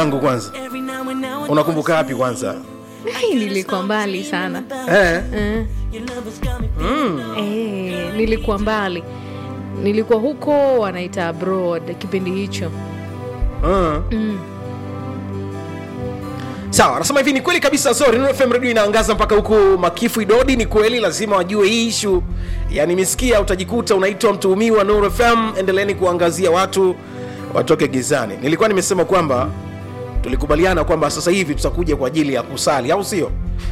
yangu kwanza unakumbuka wapi kwanza Ai, nilikuwa mbali sana eh. eh. Eh, nilikuwa mbali nilikuwa huko wanaita abroad kipindi hicho Mm. mm. sawa anasema hivi ni kweli kabisa sorry Nuru fm radio inaangaza mpaka huku makifu idodi ni kweli lazima wajue hii ishu yani misikia utajikuta unaitwa mtuhumiwa Nuru fm endeleeni kuangazia watu watoke gizani nilikuwa nimesema kwamba tulikubaliana kwamba sasa hivi tutakuja kwa ajili ya kusali au sio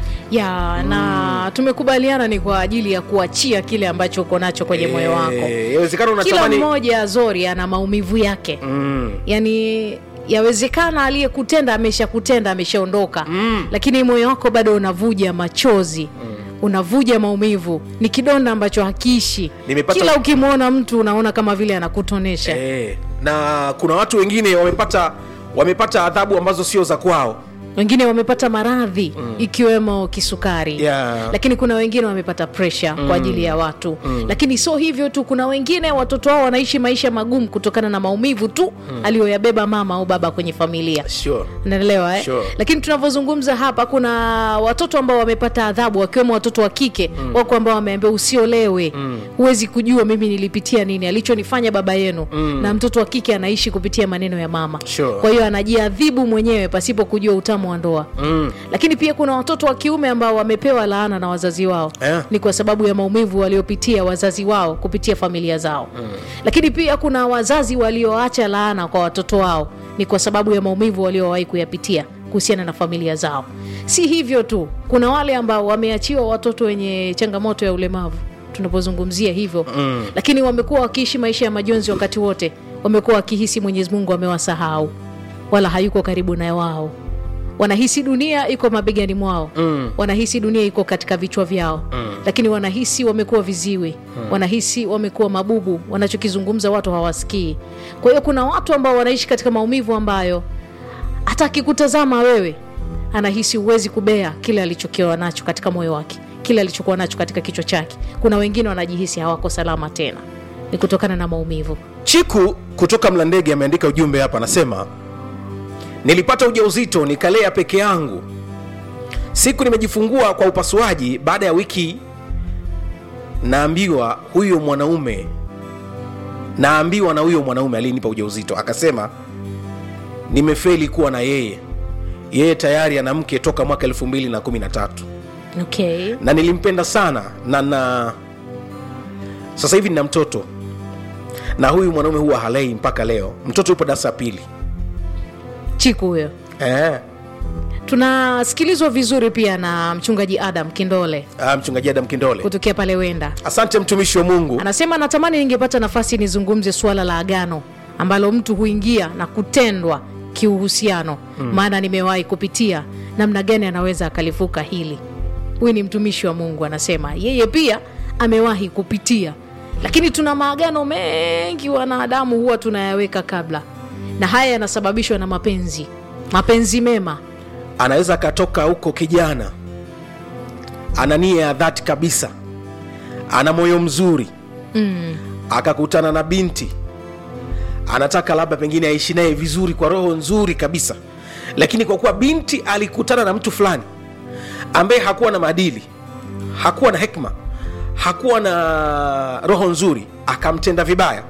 ya na tumekubaliana ni kwa ajili ya kuachia kile ambacho uko nacho kwenye moyo wako Eh, yawezekana kila unatamani mmoja zori ana maumivu yake mm. yani yawezekana aliyekutenda ameshakutenda ameshaondoka mm. lakini moyo wako bado unavuja machozi mm. unavuja maumivu ni kidonda ambacho hakiishi Nimepata- kila ukimwona mtu unaona kama vile anakutonesha eh, na kuna watu wengine wamepata wamepata adhabu ambazo sio za kwao wengine wamepata maradhi mm. ikiwemo kisukari Yeah. lakini kuna wengine wamepata presha mm. kwa ajili ya watu mm. lakini sio hivyo tu kuna wengine watoto wao wanaishi maisha magumu kutokana na maumivu tu mm. aliyoyabeba mama au baba kwenye familia sure. naelewa eh? Sure. lakini tunavyozungumza hapa kuna watoto ambao wamepata adhabu wakiwemo watoto wa kike mm. wako ambao wameambia usiolewe mm. huwezi kujua mimi nilipitia nini alichonifanya baba yenu mm. na mtoto wa kike anaishi kupitia maneno ya mama Sure. kwa hiyo anajiadhibu mwenyewe pasipo kujua utamu wa ndoa mm. lakini pia kuna watoto wa kiume ambao wamepewa laana na wazazi wao Eh. ni kwa sababu ya maumivu waliopitia wazazi wao kupitia familia zao mm. lakini pia kuna wazazi walioacha laana kwa watoto wao ni kwa sababu ya maumivu waliowahi kuyapitia kuhusiana na familia zao si hivyo tu kuna wale ambao wameachiwa watoto wenye changamoto ya ulemavu tunapozungumzia hivyo mm. lakini wamekuwa wakiishi maisha ya majonzi wakati wote wamekuwa wakihisi mwenyezi mungu amewasahau wala hayuko karibu na wao wanahisi dunia iko mabegani mwao mm. wanahisi dunia iko katika vichwa vyao mm. lakini wanahisi wamekuwa viziwi mm. wanahisi wamekuwa mabubu wanachokizungumza watu hawasikii kwa hiyo kuna watu ambao wanaishi katika maumivu ambayo hata akikutazama wewe anahisi huwezi kubea kile alichokiwa nacho katika moyo wake kile alichokuwa nacho katika kichwa chake kuna wengine wanajihisi hawako salama tena ni kutokana na maumivu chiku kutoka mlandege ameandika ujumbe hapa anasema nilipata ujauzito nikalea peke yangu siku nimejifungua kwa upasuaji baada ya wiki naambiwa huyo mwanaume naambiwa na huyo mwanaume aliyenipa ujauzito akasema nimefeli kuwa na yeye yeye tayari ana mke toka mwaka 213 okay. na nilimpenda sana na na sasa hivi nina mtoto na huyu mwanaume huwa halei mpaka leo mtoto yupo darasa ya pili chiku huyo eh. tunasikilizwa vizuri pia na mchungaji adam kindole ah, mchungaji adam kindole kutokea pale wenda asante mtumishi wa mungu anasema natamani ningepata nafasi nizungumze suala la agano ambalo mtu huingia na kutendwa kiuhusiano mm. maana nimewahi kupitia namna gani anaweza akalivuka hili huyu ni mtumishi wa mungu anasema yeye pia amewahi kupitia lakini tuna maagano mengi wanadamu huwa tunayaweka kabla na haya yanasababishwa na mapenzi mapenzi mema anaweza akatoka huko kijana ana nia ya dhati kabisa ana moyo mzuri mm. akakutana na binti anataka labda pengine aishi naye vizuri kwa roho nzuri kabisa lakini kwa kuwa binti alikutana na mtu fulani ambaye hakuwa na maadili hakuwa na hekma hakuwa na roho nzuri akamtenda vibaya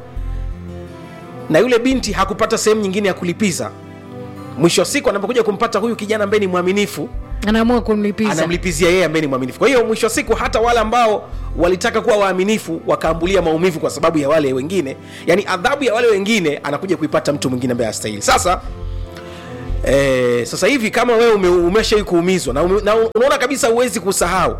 na yule binti hakupata sehemu nyingine ya kulipiza mwisho wa siku anapokuja kumpata huyu kijana ambaye ni mwaminifu anaamua kumlipiza anamlipizia yeye ambaye ni mwaminifu kwa hiyo mwisho wa siku hata wale ambao walitaka kuwa waaminifu wakaambulia maumivu kwa sababu ya wale wengine yani adhabu ya wale wengine anakuja kuipata mtu mwingine ambaye astahili sasa eh, sasa hivi kama wewe ume, umeshai kuumizwa na, ume, na unaona kabisa huwezi kusahau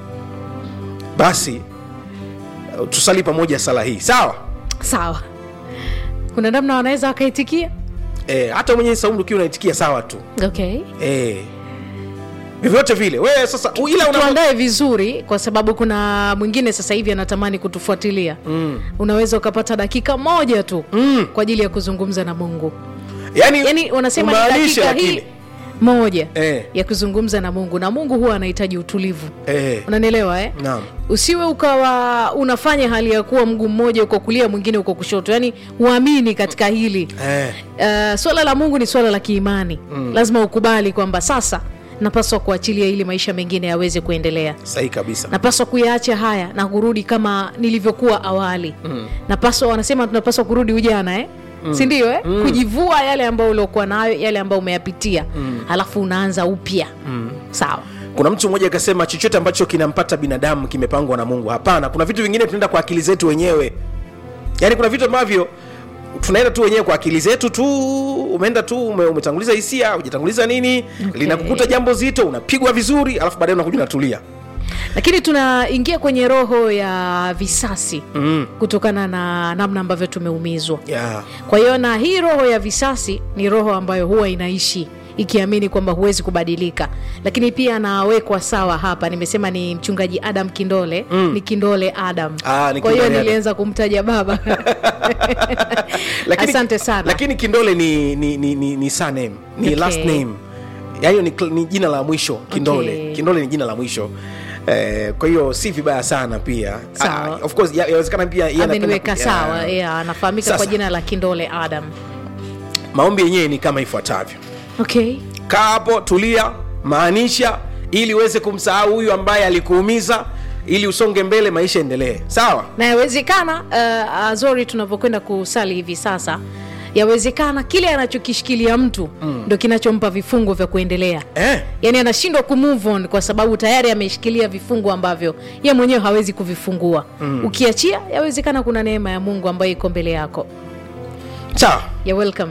basi eh, tusali pamoja sala hii sawa sawa kuna namna wanaweza wakaitikia eh, hata mwenyewe saumu ukiwa unaitikia sawa tu okay eh, vyovyote vile wewe sasa u- ila una, tuandae vizuri kwa sababu kuna mwingine sasa hivi anatamani kutufuatilia mm. unaweza ukapata dakika moja tu Mm. kwa ajili ya kuzungumza na mungu yani, yani wanasema ni umaanishe dakika hii lakini moja Eh. ya kuzungumza na mungu na mungu huwa anahitaji utulivu eh. unanielewa eh? Naam. usiwe ukawa unafanya hali ya kuwa mguu mmoja uko kulia mwingine uko kushoto yaani uamini katika hili Eh. uh, swala la mungu ni swala la kiimani mm. lazima ukubali kwamba sasa napaswa kuachilia ili maisha mengine yaweze kuendelea sahihi kabisa napaswa kuyaacha haya na kurudi kama nilivyokuwa awali mm. napaswa wanasema tunapaswa kurudi ujana eh? mm. sindio eh? mm. kujivua yale ambayo uliokuwa nayo yale ambayo umeyapitia mm. alafu unaanza upya mm. sawa kuna mtu mmoja akasema chochote ambacho kinampata binadamu kimepangwa na mungu hapana kuna vitu vingine tunaenda kwa akili zetu wenyewe yaani kuna vitu ambavyo tunaenda tu wenyewe kwa akili zetu tu umeenda tu ume, umetanguliza hisia ujatanguliza nini Okay. linakukuta jambo zito unapigwa vizuri alafu baadaye unakuja unatulia lakini tunaingia kwenye roho ya visasi mm. kutokana na namna ambavyo tumeumizwa yeah. kwa hiyo na hii roho ya visasi ni roho ambayo huwa inaishi ikiamini kwamba huwezi kubadilika lakini pia anawekwa sawa hapa nimesema ni mchungaji adam kindole mm. ni kindole adam Ah, ni kwa hiyo Kindole Adam. nilianza kumtaja baba asante sana lakini kindole ni, ni, ni, ni, ni surname ni Okay. last name yaani ni, cl- ni jina la mwisho kindole Okay. kindole ni jina la mwisho Eh, kwa hiyo si vibaya sana pia Sawa. Ah, of course ya- yawezekana pia yeye anapenda ameniweka ku- sawa yeah. yeah, anafahamika Sasa. kwa jina la kindole adam maombi yenyewe ni kama ifuatavyo okay kaa hapo tulia maanisha ili uweze kumsahau huyu ambaye alikuumiza ili usonge mbele maisha endelee sawa na yawezekana uh, azori tunavyokwenda kusali hivi sasa yawezekana kile anachokishikilia mtu mm. ndo kinachompa vifungo vya kuendelea eh? yaani anashindwa kumove on kwa sababu tayari ameshikilia vifungo ambavyo ye mwenyewe hawezi kuvifungua mm. ukiachia yawezekana kuna neema ya mungu ambayo iko mbele yako sawa ya welcome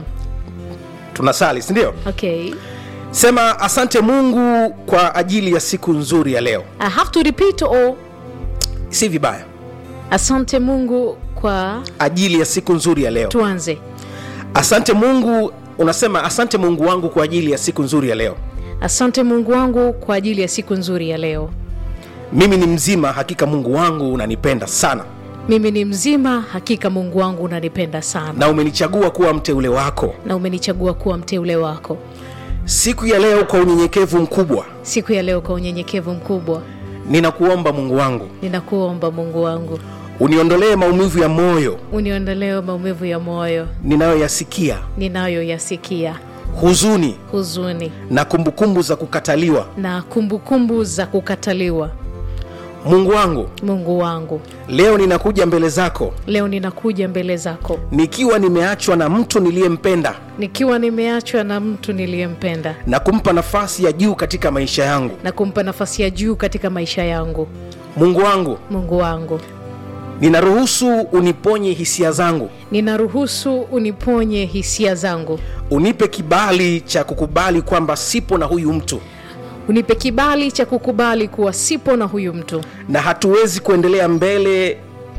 tunasali sindio okay sema asante mungu kwa ajili ya siku nzuri ya leo i have to repeat or si vibaya asante mungu kwa ajili ya siku nzuri ya leo tuanze asante mungu unasema asante mungu wangu kwa ajili ya siku nzuri ya leo asante mungu wangu kwa ajili ya siku nzuri ya leo mimi ni mzima hakika mungu wangu unanipenda sana mimi ni mzima hakika mungu wangu unanipenda sana na umenichagua kuwa mteule wako na umenichagua kuwa mteule wako siku ya leo kwa unyenyekevu mkubwa siku ya leo kwa unyenyekevu mkubwa ninakuomba mungu wangu ninakuomba mungu wangu uniondolee maumivu ya moyo uniondolee maumivu ya moyo ninayoyasikia ninayoyasikia huzuni huzuni na kumbukumbu za kukataliwa na kumbukumbu za kukataliwa mungu wangu mungu wangu leo ninakuja mbele zako leo ninakuja mbele zako nikiwa nimeachwa na mtu niliyempenda nikiwa nimeachwa na mtu niliyempenda na kumpa nafasi ya juu katika maisha yangu na kumpa nafasi ya juu katika maisha yangu mungu wangu mungu wangu ninaruhusu uniponye hisia zangu ninaruhusu uniponye hisia zangu unipe kibali cha kukubali kwamba sipo na huyu mtu unipe kibali cha kukubali kuwa sipo na huyu mtu na hatuwezi kuendelea mbele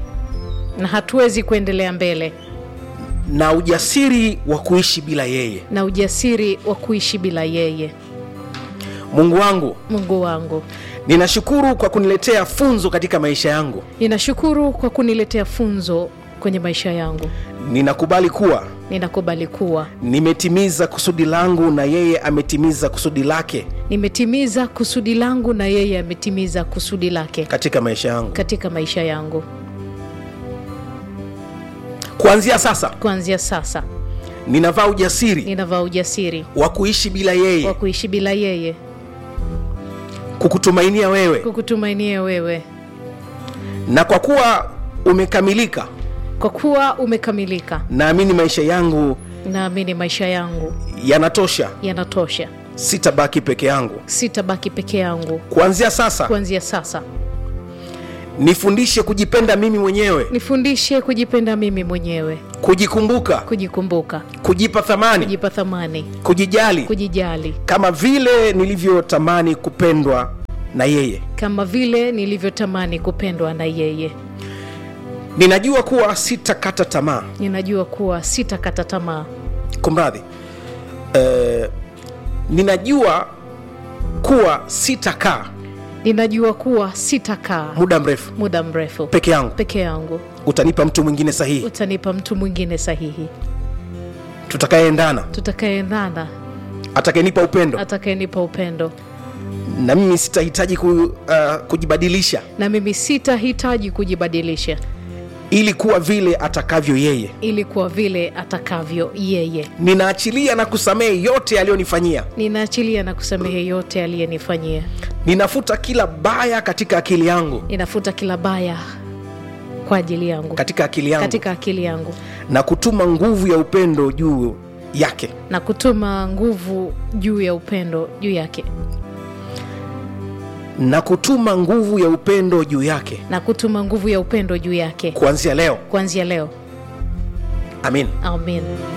na hatuwezi kuendelea mbele na ujasiri wa kuishi bila yeye na ujasiri wa kuishi bila yeye mungu wangu mungu wangu ninashukuru kwa kuniletea funzo katika maisha yangu ninashukuru kwa kuniletea funzo kwenye maisha yangu ninakubali kuwa ninakubali kuwa nimetimiza kusudi langu na yeye ametimiza kusudi lake nimetimiza kusudi langu na yeye ametimiza kusudi lake katika maisha yangu katika maisha yangu kuanzia sasa kuanzia sasa ninavaa ujasiri ninavaa ujasiri wa kuishi bila wa yeye kuishi bila yeye kukutumainia wewe kukutumainia wewe na kwa kuwa umekamilika kwa kuwa umekamilika naamini maisha yangu naamini maisha yangu yanatosha yanatosha sitabaki peke yangu sitabaki peke yangu kuanzia sasa kuanzia sasa nifundishe kujipenda mimi mwenyewe nifundishe kujipenda mimi mwenyewe kujikumbuka kujikumbuka kujipa thamani kujipa thamani kujijali kujijali kama vile nilivyotamani kupendwa na yeye kama vile nilivyotamani kupendwa na yeye ninajua kuwa sitakata tamaa ninajua kuwa sitakata tamaa kumradhi eh, ninajua kuwa sitakaa ninajua kuwa sitakaa muda mrefu muda mrefu peke yangu peke yangu utanipa mtu mwingine sahihi utanipa mtu mwingine sahihi tutakayeendana tutakaendana atakayenipa upendo atakayenipa upendo na mimi sitahitaji ku, uh, kujibadilisha na mimi sitahitaji kujibadilisha ili kuwa vile atakavyo yeye ili kuwa vile atakavyo yeye ninaachilia na kusamehe yote aliyonifanyia ninaachilia na kusamehe yote aliyenifanyia ninafuta kila baya katika akili yangu ninafuta kila baya kwa ajili yangu katika akili yangu katika akili yangu na kutuma nguvu ya upendo juu yake na kutuma nguvu juu ya upendo juu yake na kutuma nguvu ya upendo juu yake na kutuma nguvu ya upendo juu yake kuanzia leo kuanzia leo amin amen